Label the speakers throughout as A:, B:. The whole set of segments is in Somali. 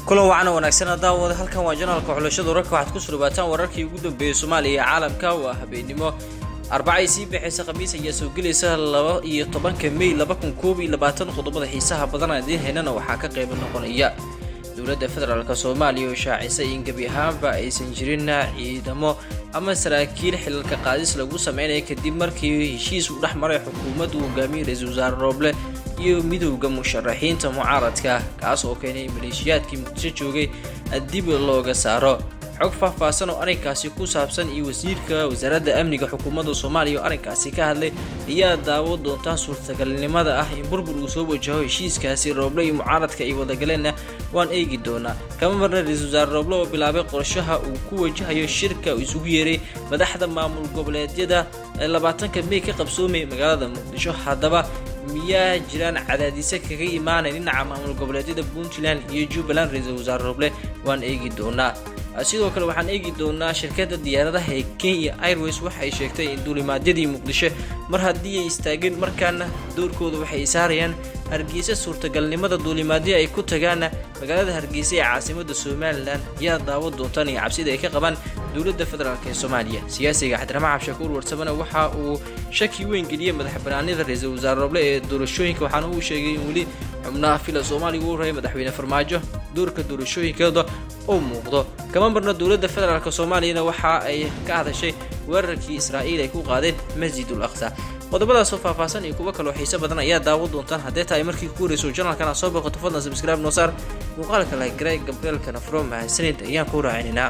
A: kulan wacan wanaagsan daawada halkan waa janaalka xulashada wararka waxaad ku surubaataan wararkii ugu dambeeyey soomaaliya iyo caalamka waa habeenimo arbacay sii bixaysa khamiis ayaa soo gelaysa laba iyo tobanka may laba kun koob iyo labaatan qodobada xiisaha badan aan idiin haynana waxaa ka qayb noqonaya dowladda federaalk soomaaliya oo shaacisay in gebi ahaanba aysan jirin ciidamo ama saraakiil xilalka qaadis lagu sameynaya kadib markii heshiis uu dhex maray xukuumaddu hogaamiyey ra-iisul wasaare rooble iyo midowda musharaxiinta mucaaradka kaas oo keenay maleeshiyaadkii muqdisho joogay dib looga saaro xog faahfaahsan oo arrinkaasi ku saabsan iyo wasiirka wasaaradda amniga xukuumadda soomaaliya oo arrinkaasi ka hadlay ayaa daawo doontaa suurtagalnimada ah in burbur uu soo wajaho heshiiskaasi rooble iyo mucaaradka ay wadagaleena waan eegi doonaa kama marna ra-iisul wasaare rooble oo bilaabay qorshaha uu ku wajahayo shirka uu isugu yeeray madaxda maamul goboleedyada ee labaatanka may ka qabsoomay magaalada muqdisho haddaba miyaa jiraan cadaadise kaga imaanay dhinaca maamul goboleedyada puntland iyo jubbaland ra-iisul wasaare rooble waan eegi doonaa sidoo kale waxaan eegi doonaa shirkadda diyaaradaha ee kenya airways waxay sheegtay in duulimaadyadii muqdisho mar haddii ay istaageen markaana doorkooda waxay saarayaan hargeysa suurtagalnimada duulimaadyo ay ku tagaana magaalada hargeysa ee caasimada somalilan ayaa daawo doontaan iyo cabsida ay ka qabaan dowladda federaalk ee soomaaliya siyaasiga xadirama cabshakuur warsamana waxa uu shaki weyn geliyey madax banaanida ra-iisul wasaare roble ee doorashooyinka waxaana uu sheegay in weli xubnaha fila soomaaliya uu rayay madaxweyne farmaajo doorka doorashooyinkeeda oo muuqdo kama marna dowladda federaalk soomaaliyana waxa ay ka hadashay weerarkii israa'iil ay ku qaadeen masjidul aqsa qodobadaasoo faahfaahsan iyo kuwo kaloo xiise badan ayaa daawo doontaan haddee tahay markii ku horeyso janalkan aad soo booqato fadlan subscribe noo saar muuqaalka lagaray gabreelkana furo mahadsanid ayaan ku raacinaynaa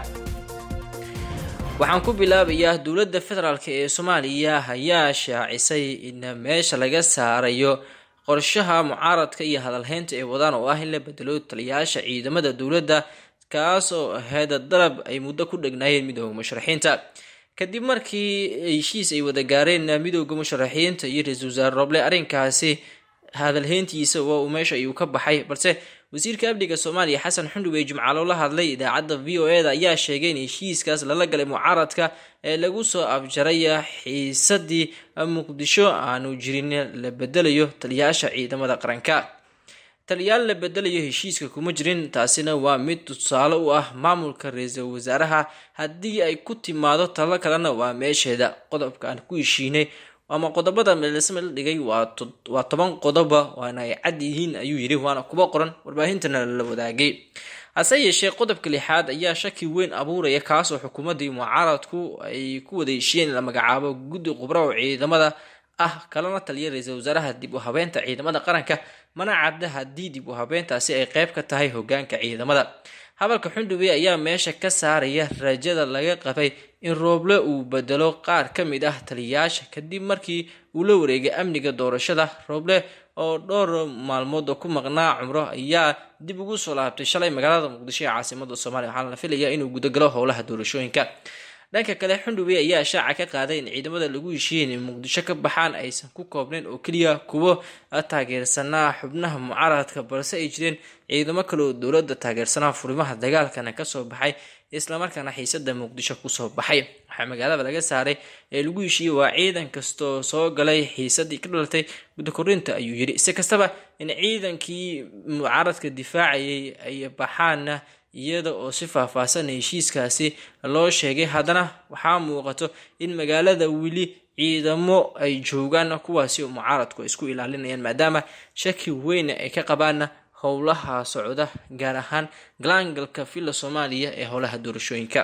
A: waxaan ku bilaabayaa dowladda federaalk ee soomaaliya ayaa shaacisay in meesha laga saarayo qorshaha mucaaradka iyo hadalhaynta ay wadaan oo ah in la bedelo taliyayaasha ciidamada dowladda kaas oo ahayd dalab ay muddo ku dhegnaayeen midooda musharaxiinta kadib markii heshiis ay wada gaareen midooda musharaxiinta iyo ra-iisul wasaare roble arrinkaasi hadalhayntiisa waa uu meesha ayuu ka baxay balse wasiirka amniga soomaaliya xasan xundhub ee jimcaalo la hadlay idaacadda v o e da ayaa sheegay in heshiiskaas lala galay mucaaradka ee lagu soo afjaray xiisadii muqdisho aanu jirin la bedelayo taliyayaasha ciidamada qaranka taliyaal la bedelayo heshiiska kuma jirin taasina waa mid tusaale u ah maamulka ra-iisul wasaaraha haddii ay ku timaado talo kalena waa meesheeda qodobka aan ku heshiinay ama qodobada meelsame la dhigay waa toban qodoba waana ay cad yihiin ayuu yidhi waana kuba qoran warbaahintana la wadaagay hase yeeshee qodobka lixaad ayaa shaki weyn abuuraya kaasoo xukuumaddii mucaaradku ay ku wada heshiiyeen in la magacaabo guddi khubra oo ciidamada ah kalana taliya ra-iisul wasaaraha dib u habeynta ciidamada qaranka mana cadda haddii dib u habeyntaasi ay qayb ka tahay hogaanka ciidamada hadalka xundhube ayaa meesha ka saaraya rajada laga qabay in rooble uu bedelo qaar ka mid ah taliyayaasha kadib markii uu la wareegay amniga doorashada rooble oo dhowr maalmood ku maqnaa cumro ayaa dib ugu soo laabtay shalay magaalada muqdisho ee caasimada soomaaliya waxaana la filayaa inuu gudagalo howlaha doorashooyinka dhanka kale xundhube ayaa shaaca ka qaaday in ciidamada lagu heshiiyey inay muqdisho ka baxaan aysan ku koobnayn oo keliya kuwo taageersanaa xubnaha mucaaradka balse ay jireen ciidamo kale oo dowladda taageersanaa furimaha dagaalkana kasoo baxay islamarkaana xiisada muqdisho kusoo baxay waxaa magaalada laga saaray ee lagu heshiiyey waa ciidan kastoo soo galay xiisadii ka dhalatay gudda korinta ayuu yidhi si kastaba in ciidankii mucaaradka difaacayay ay baxaana iyada oo si faahfaahsan heshiiskaasi loo sheegay haddana waxaa muuqato in magaalada weli ciidamo ay joogaan kuwaasi oo mucaaradku ay isku ilaalinayaan maadaama shaki weyn ay ka qabaana howlaha socda gaar ahaan galaangalka villa soomaaliya ee howlaha doorashooyinka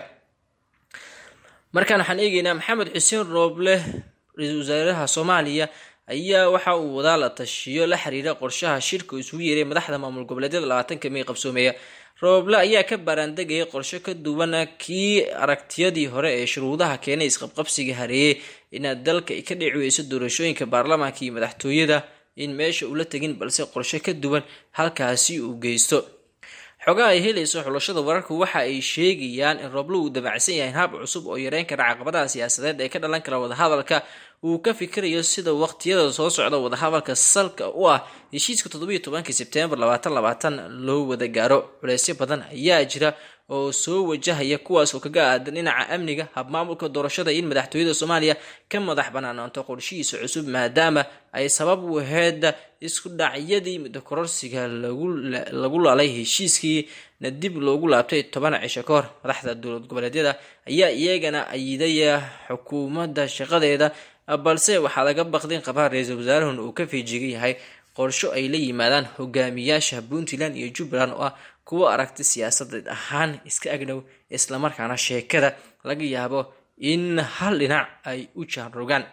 A: markaan waxaan eegeynaa maxamed xuseen rooble ra-iisul wasaaraha soomaaliya ayaa waxa uu wadaa la tashiyo la xiriira qorshaha shirka isugu yeeray madaxda maamul goboleedyada labaatanka may qabsoomeeya rooble ayaa ka baaraandegaya qorsho ka duwan kii aragtiyadii hore ee shuruudaha keenay isqabqabsiga hareeyey inaad dalka ay ka dhici weyso doorashooyinka baarlamaanka iyo madaxtooyada in meesha ula tegin balse qorsho ka duwan halkaasi uu geysto xogaha ay helayso xulashada wararku waxa ay sheegayaan in rooblo uu damacsan yahay hab cusub oo yareyn kara caqabadaha siyaasadeed ee ka dhalan kara wadahadalka uu ka fikirayo sida waqtiyada soo socda wadahadalka salka u ah heshiiska toddobiyo tobankii sebtembar labaatan labaatan loo wada gaaro culeysyo badan ayaa jira oo soo wajahaya kuwaas oo kaga aadan dhinaca amniga habmaamulka doorashada in madaxtooyada soomaaliya ka madax banaanaanto qorshihiisa cusub maadaama ay sabab u aheyd isku dhacyadii muddo kororsiga lagu lalay heshiiskii na dib loogu laabtay toban cisho ka hor madaxda dowlad goboleedyada ayaa iyagana ayidaya xukuumadda shaqadeeda balse waxaa laga baqdin qabaa ra-iisul wasaarahun uu ka feejigan yahay qorsho ay la yimaadaan hogaamiyaasha puntland iyo jubbaland oo ah kuwo aragti siyaasadeed ahaan iska agdhow islamarkaana sheekada laga yaabo in hal dhinac ay u jaanrogaan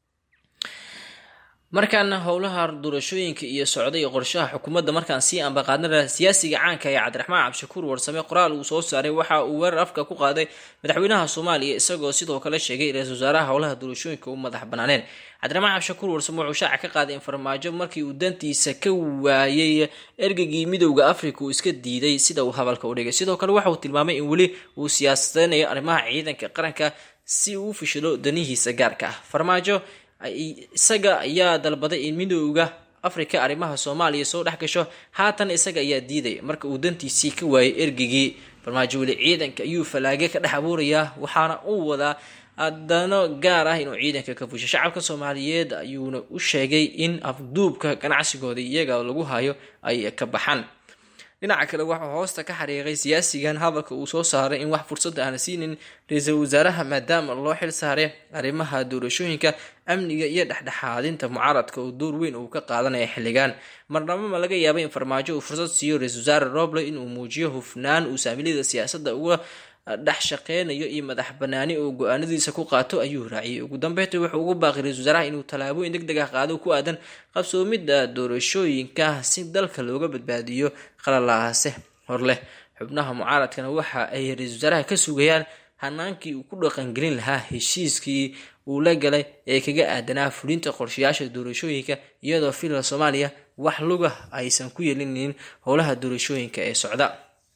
A: markaana howlaha doorashooyinka iyo socda iyo qorshaha xukuumadda markaan sii ambaqaadnana siyaasiga caanka ee cabdiraxmaan cabdishakuur warsame qoraal uu soo saaray waxa uu weerar afka ku qaaday madaxweynaha soomaaliya isagoo sidoo kale sheegay ra-isul wasaaraha howlaha doorashooyinka u madax banaaneen cabdiraxmaan cabdishakuur warsame wuxuu shaaca ka qaaday in farmaajo markii uu dantiisa ka waayay ergegii midowda africa uu iska diiday sida uu hadalka u dhigay sidoo kale waxa uu tilmaamay in weli uu siyaasadeynayo arrimaha ciidanka qaranka si uu u fishilo danihiisa gaarka ah farmaajo isaga ayaa dalbaday in midowda africa arrimaha soomaaliya soo dhex gasho haatan isaga ayaa diiday marka uu dantiisii ka waayay ergigii farmaajo weli ciidanka ayuu falaage ka dhex abuurayaa waxaana uu wadaa adano gaar ah inuu ciidanka ka fusho shacabka soomaaliyeed ayuuna u sheegay in afduubka ganacsigooda iyaga lagu hayo ay ka baxaan dhinaca kale waxuu hoosta ka xariiqay siyaasigan hadalka uu soo saaray in wax fursada aan siinin ra-iisul wasaaraha maadaama loo xil saaray arrimaha doorashooyinka amniga iyo dhexdhexaadinta mucaaradka oo door weyn uu ka qaadanaya xilligan marnabo ma laga yaaba in farmaajo uu fursad siiyo ra-isul wasaare roble inuu muujiyo hufnaan uu saamilada siyaasadda uga dhex shaqeynayo iyo madax banaani oo go-aanadiisa ku qaato ayuu raaciyay ugu dambeynta wuxuu ugu baaqi ra-isul wasaaraha inuu tallaabooyin deg deg ah qaado ku aadan qabsoomidda doorashooyinka si dalka looga badbaadiyo qalalaase hor leh xubnaha mucaaradkana waxa ay ra-isul wasaaraha ka sugayaan hanaankii uu ku dhaqangelin lahaa heshiiskii uu la galay ee kaga aadanaa fulinta qorshayaasha doorashooyinka iyadoo filan soomaaliya wax luga aysan ku yeelinin howlaha doorashooyinka ee socda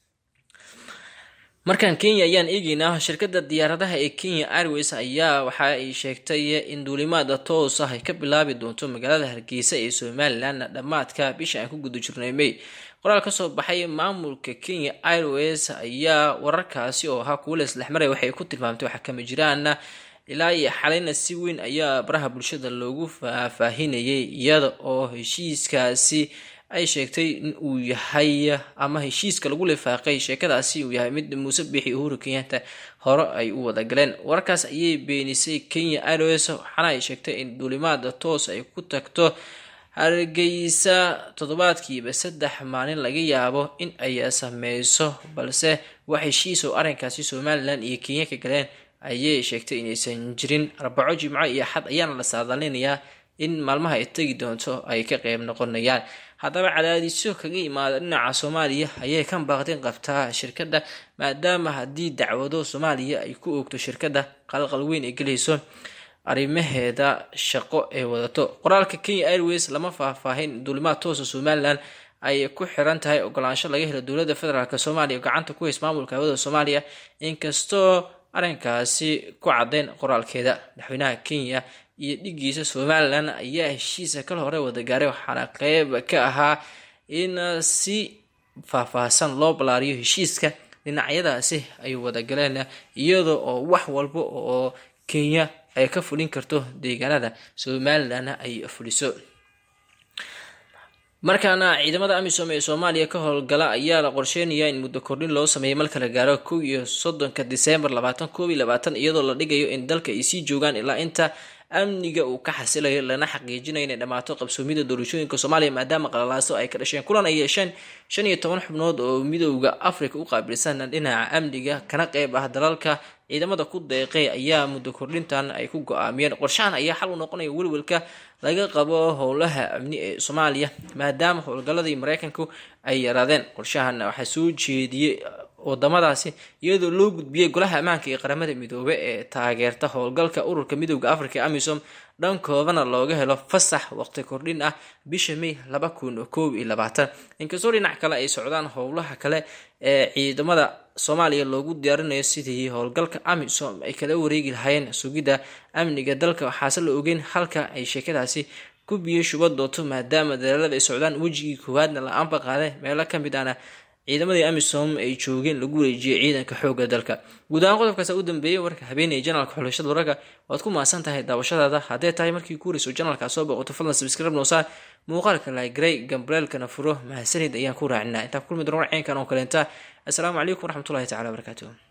A: markan kenya ayaan eegeynaa shirkadda diyaaradaha ee kenya airways ayaa waxa ay sheegtay in duulimaada toos ah ay ka bilaabi doonto magaalada hargeysa ee somalilan dhammaadka bisha aan ku guda jirnay may qoraal kasoo baxay maamulka kenya airways ayaa wararkaasi oo ahaa kuwa leslexmaray waxay ku tilmaamtay waxa kama jiraan ilaa iyo xalayna si weyn ayaa baraha bulshada loogu faahfaahinayay iyada oo heshiiskaasi ay sheegtay in uu yahay ama heshiiska lagu lifaaqay sheekadaasi uu yahay mid muuse biixi uhuru kenyatta hore ay u wada galeen wararkaas ayay beenisay kenya airways waxaana ay sheegtay in duulimaada toos ay ku tagto hargeysa toddobaadkiiba saddex maalin laga yaabo in ay sameyso balse wax heshiis oo arrinkaasi somalilan iyo kenya ka galeen ayay sheegtay inaysan jirin arbaco jimco iyo xad ayaana la saadaalinayaa in maalmaha ay tegi doonto ay ka qeyb noqonayaan haddaba cadaadisyo kaga imaada dhinaca soomaaliya ayay kan baaqdin qabtaa shirkadda maadaama haddii dacwado soomaaliya ay ku oogto shirkadda qalqal weyn ay gelayso arrimaheeda shaqo ee wadato qoraalka kenya airways lama faahfaahin duulimaad toosa somalilan ay ku xiran tahay ogolaansho laga helo dowladda federaalk soomaaliya oo gacanta ku hays maamulka hawada soomaaliya inkastoo arrinkaasi ku caddeyn qoraalkeeda madaxweynaha kenya iyo dhigiisa somalilan ayaa heshiisa kal hore wada gaaray waxaana qeyb ka ahaa in si faahfaahsan loo ballaariyo heshiiska dhinacyadaasi ay wada galeen iyada oo wax walba oo kenya ay ka fulin karto deegaanada somalilanna ay fuliso markaana ciidamada amisom ee soomaaliya ka howlgala ayaa la qorsheynayaa in muddo kordhin loo sameeyo marka la gaaro kow iyo soddonka diseembar labaatan koob iyo labaatan iyadoo la dhigayo in dalka ay sii joogaan ilaa inta amniga uu ka xasilayo lana xaqiijinayo inay dhammaato qabsoomida doorashooyinka soomaaliya maadaama qalalaaso ay ka dhasheen kulan ay yeesheen shan iyo toban xubnood oo midowda africa u qaabilsan dhinaca amniga kana qeyb ah dalalka ciidamada ku deeqay ayaa muddo kordhintan ay ku go-aamiyeen qorshahan ayaa xal u noqonaya welwelka laga qabo howlaha amni ee soomaaliya maadaama howlgaladii mareykanku ay yaraadeen qorshahan waxaa soo jeediyey wadamadaasi iyadoo loo gudbiyey golaha ammaanka ee qaramada midoobe ee taageerta howlgalka ururka midooda africa amisom dhankoodana looga helo fasax waqti kordhin ah bisha may laba kun koob iyo labaatan inkastoo dhinac kale ay socdaan howlaha kale ee ciidamada soomaaliya loogu diyaarinayo sidii howlgalka amisom ay kala wareegi lahaayeen sugidda amniga dalka waxaase la ogeyn halka ay sheekadaasi ku biyo shuba doonto maadaama dalaalada ay socdaan wejigii koowaadna la aanba qaaday meelo kamid ahna ciidamadii amisom ay joogeen lagu wareejiyay ciidanka xooga dalka guud ahaan qodobkaasa u dambeeyay warka habeenaya janaalka xulashada wararka waad ku mahadsan tahay daawashadaada haddee tahay markii ku horeyso janaalkaa soo boqoto fadlan sabscribe noosaa muuqaalka lagrey gambreelkana furo mahadsanid ayaan ku raacinaa intaa kulmi doona warceenkan oo kaleenta assalaamu calaykum waraxmatullahi tacala wabarakaatuh